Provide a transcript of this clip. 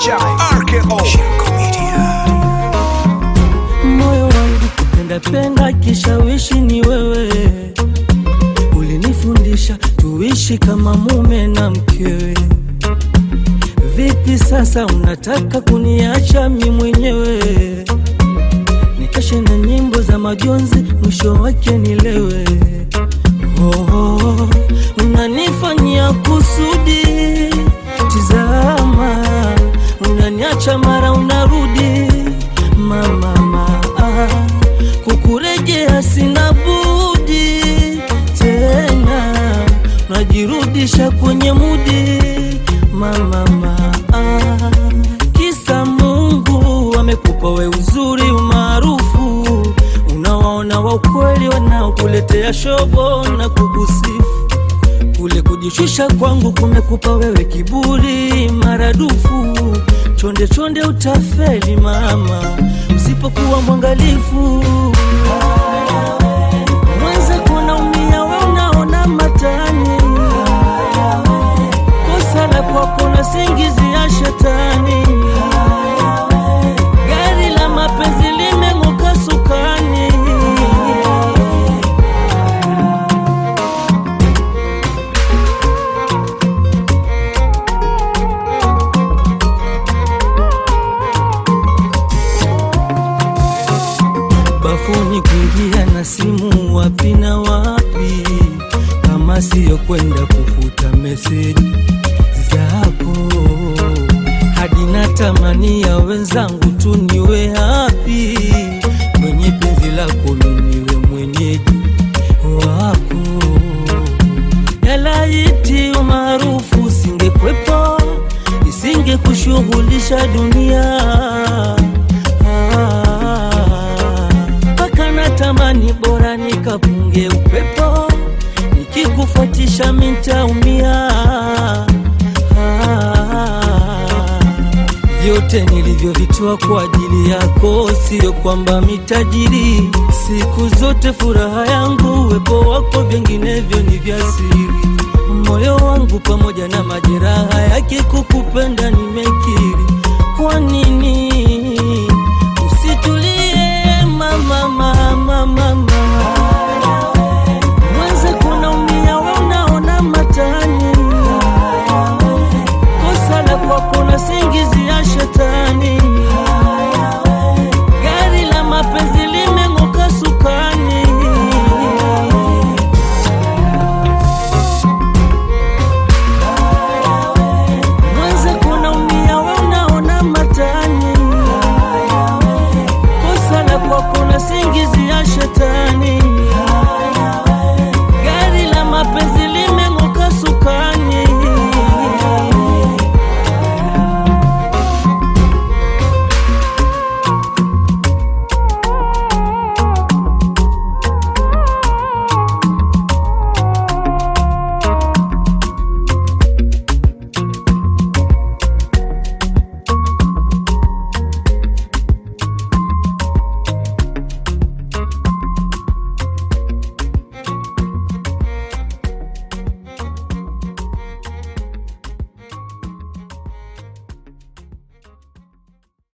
Shine RKO Shirko Media moyo wangu kupenda penda, kishawishi ni wewe. Ulinifundisha tuishi kama mume na mkewe. Vipi sasa unataka kuniacha mi mwenyewe? Nikeshe na nyimbo za majonzi, mwisho wake nilewe. Oh, oh, unanifanyia kusudi, tizama, unaniacha mara unarudi mama mama, kukurejea sina budi tena, najirudisha kwenye mudi mama mama, kisa Mungu amekupa we uzuri umaarufu, unawaona wa ukweli wanaokuletea shobo na kukusifu kule kujishusha kwangu kumekupa wewe kiburi maradufu. Chonde chonde utafeli mama, usipokuwa mwangalifu. Mwenza kunaumia we unaona matani, kosa la kwako na singizi ya shetani. Gari la mapenzi limeng'oka sukani. bafuni kuingia na simu wapi na wapi, kama siyo kwenda kufuta meseji zako, hadi natamani ya wenzangu tu niwe hapi kwenye penzi lako, miniwe mwenyeji wako. Yalaiti umaarufu usingekwepo, isingekushughulisha dunia mpaka natamani bora nikapunge upepo, nikikufuatisha mintaumia. Vyote nilivyovitoa kwa ajili yako, sio kwamba mitajiri. Siku zote furaha yangu uwepo wako, vinginevyo ni vya siri. Moyo wangu pamoja na majeraha yake, kukupenda nimekiri. Kwa nini